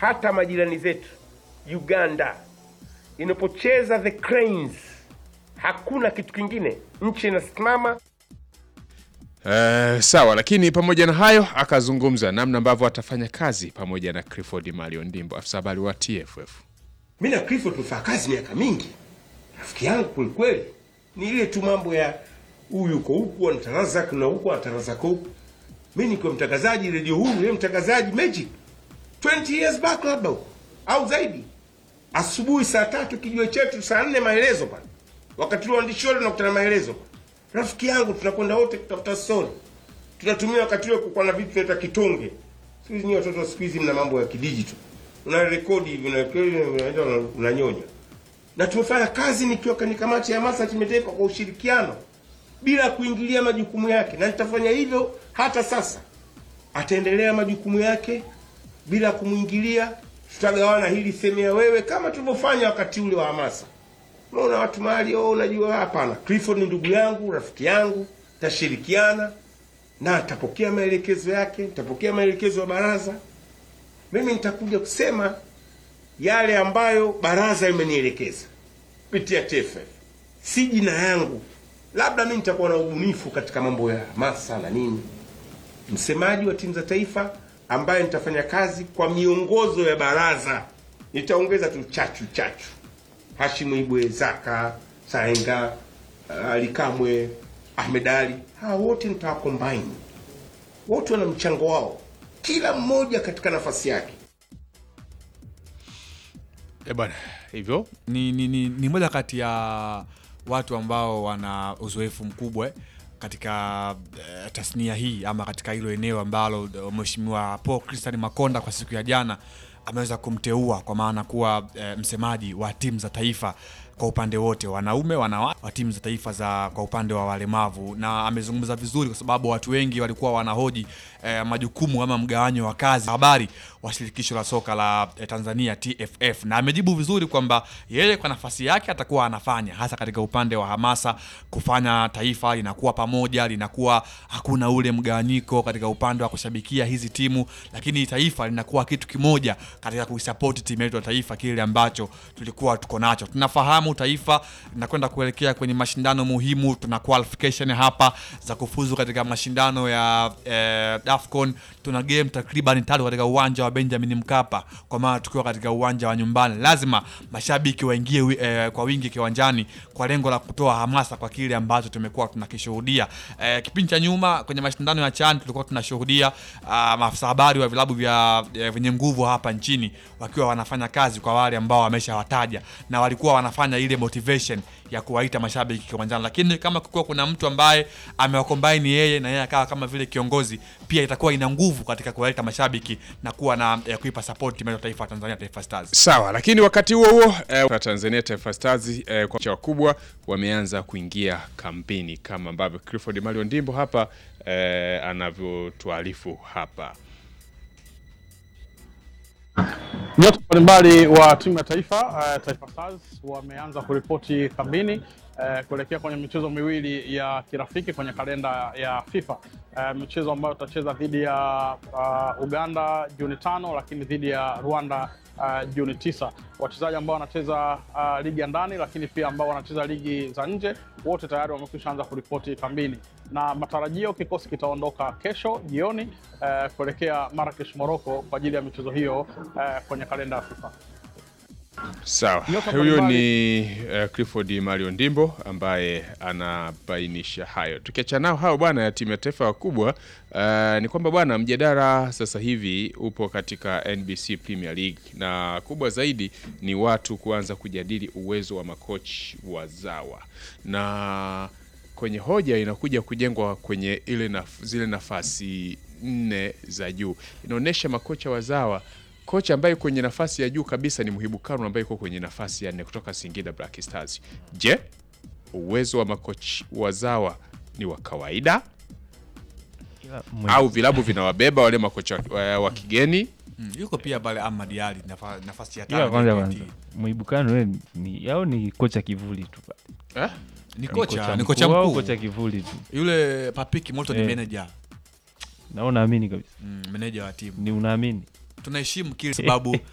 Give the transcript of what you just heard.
hata majirani zetu Uganda inapocheza the Cranes, hakuna kitu kingine, nchi inasimama. Eh, sawa, lakini pamoja na hayo akazungumza namna ambavyo atafanya kazi pamoja na Clifford Mario Ndimbo, afisa habari wa TFF. Mi na Clifford tumefanya kazi miaka mingi, rafiki yangu kwelikweli. Ni ile tu mambo ya huyu yuko huku anatarazak na huku anatarazak huku. Mi nikiwa mtangazaji redio huru, yeye mtangazaji Magic 20 years back labda huko au zaidi. Asubuhi saa tatu kijue chetu, saa nne maelezo pale, wakati ule waandishi wote tunakutana maelezo pale. Rafiki yangu tunakwenda wote kutafuta story, tunatumia wakati ule kukuwa na vitu vinaitwa kitonge. Siku hizi nyinyi watoto wa siku hizi mna mambo ya kidijito, una rekodi hivi na unaenda una- unanyonya. Na tumefanya kazi nikiwa kwenye kamati ya hamasa ya kimataifa kwa ushirikiano bila kuingilia majukumu yake, na nitafanya hivyo hata sasa. Ataendelea majukumu yake bila kumwingilia. Tutagawana hili semea wewe, kama tulivyofanya wakati ule wa hamasa. Unaona watu mahali oh, unajua hapana. Clifford ni ndugu yangu, rafiki yangu, tashirikiana na atapokea maelekezo yake, nitapokea maelekezo ya baraza. Mimi nitakuja kusema yale ambayo baraza imenielekeza kupitia TFF, si jina yangu. Labda mimi nitakuwa na ubunifu katika mambo ya hamasa na nini, msemaji wa timu za taifa ambaye nitafanya kazi kwa miongozo ya baraza. Nitaongeza tu chachu chachu Hashim Ibwe, Zaka Saenga, uh, Ali Kamwe, Ahmed Ali, hawa wote nitawacombine. Wote wana mchango wao, kila mmoja katika nafasi yake. Eh bwana, hivyo ni, ni, ni, ni moja kati ya watu ambao wana uzoefu mkubwa eh, katika eh, tasnia hii ama katika hilo eneo ambalo eh, mheshimiwa Paul Christian Makonda kwa siku ya jana ameweza kumteua kwa maana kuwa eh, msemaji wa timu za taifa kwa upande wote wanaume wanawake wa timu za taifa za kwa upande wa walemavu, na amezungumza vizuri kwa sababu watu wengi walikuwa wanahoji eh, majukumu ama mgawanyo wa kazi habari wa shirikisho la soka la eh, Tanzania TFF, na amejibu vizuri kwamba yeye kwa nafasi yake atakuwa anafanya hasa katika upande wa hamasa, kufanya taifa linakuwa pamoja, linakuwa hakuna ule mgawanyiko katika upande wa kushabikia hizi timu, lakini taifa linakuwa kitu kimoja katika kuisapoti timu yetu ya taifa, kile ambacho tulikuwa tuko nacho. Tunafahamu taifa linakwenda kuelekea kwenye mashindano muhimu, tuna qualification hapa za kufuzu katika mashindano ya eh, AFCON. Tuna game takriban tatu katika uwanja wa Benjamin Mkapa, kwa maana tukiwa katika uwanja wa nyumbani, lazima mashabiki waingie wi- eh, kwa wingi kiwanjani kwa lengo la kutoa hamasa kwa kile ambacho tumekuwa tunakishuhudia. Eh, kipindi cha nyuma kwenye mashindano ya CHAN tulikuwa tunashuhudia ah, maafisa habari wa vilabu vya eh, vyenye nguvu hapa nchini wakiwa wanafanya kazi kwa wale ambao wameshawataja na walikuwa wanafanya ile motivation ya kuwaita mashabiki kiwanjani, lakini kama kukiwa kuna mtu ambaye amewakombaini yeye na yeye akawa kama vile kiongozi, pia itakuwa ina nguvu katika kuwaita mashabiki na kuwa na eh, kuipa support timu yetu ya taifa ya Tanzania, Taifa Stars. sawa, lakini wakati huo huo eh, kwa Tanzania Taifa Stars eh, kwa wakubwa wameanza kuingia kampeni kama ambavyo Clifford Mario Ndimbo hapa eh, anavyotuarifu hapa. Nyota mbalimbali wa timu ya taifa uh, Taifa Stars wameanza kuripoti kambini uh, kuelekea kwenye michezo miwili ya kirafiki kwenye kalenda ya FIFA uh, michezo ambayo tutacheza dhidi ya uh, Uganda Juni tano, lakini dhidi ya Rwanda uh, Juni tisa. Wachezaji ambao wanacheza uh, ligi ya ndani lakini pia ambao wanacheza ligi za nje wote tayari wamekwisha anza kuripoti kambini, na matarajio kikosi kitaondoka kesho jioni uh, kuelekea Marrakesh Morocco kwa ajili ya michezo hiyo uh, kwenye kalenda ya FIFA. Sawa, Nyota huyo mbalimbali. ni uh, Clifford Mario Ndimbo ambaye anabainisha hayo. Tukiachana nao hao bwana ya timu ya taifa wakubwa, uh, ni kwamba bwana, mjadala sasa hivi upo katika NBC Premier League na kubwa zaidi ni watu kuanza kujadili uwezo wa makochi wazawa na kwenye hoja inakuja kujengwa kwenye ile naf zile nafasi nne za juu, inaonyesha makocha wazawa kocha ambaye kwenye nafasi ya juu kabisa ni Muhibu Kanu ambaye yuko kwenye nafasi ya nne kutoka Singida Black Stars. Je, uwezo wa makochi wazawa ni wa kawaida au vilabu vinawabeba wale makocha wa, wa kigeni? Mm, yuko pia pale Ahmad Ali nafa, nafasi ya ila tano kwanza JKT. kwanza Muibukano we ni au ni kocha kivuli tu pale? Eh? ni Ni kocha ni kocha mkuu au mkuu kocha kivuli tu yule Papiki Moto ni Eh. manager na unaamini kabisa mm, manager wa timu ni unaamini tunaheshimu kile sababu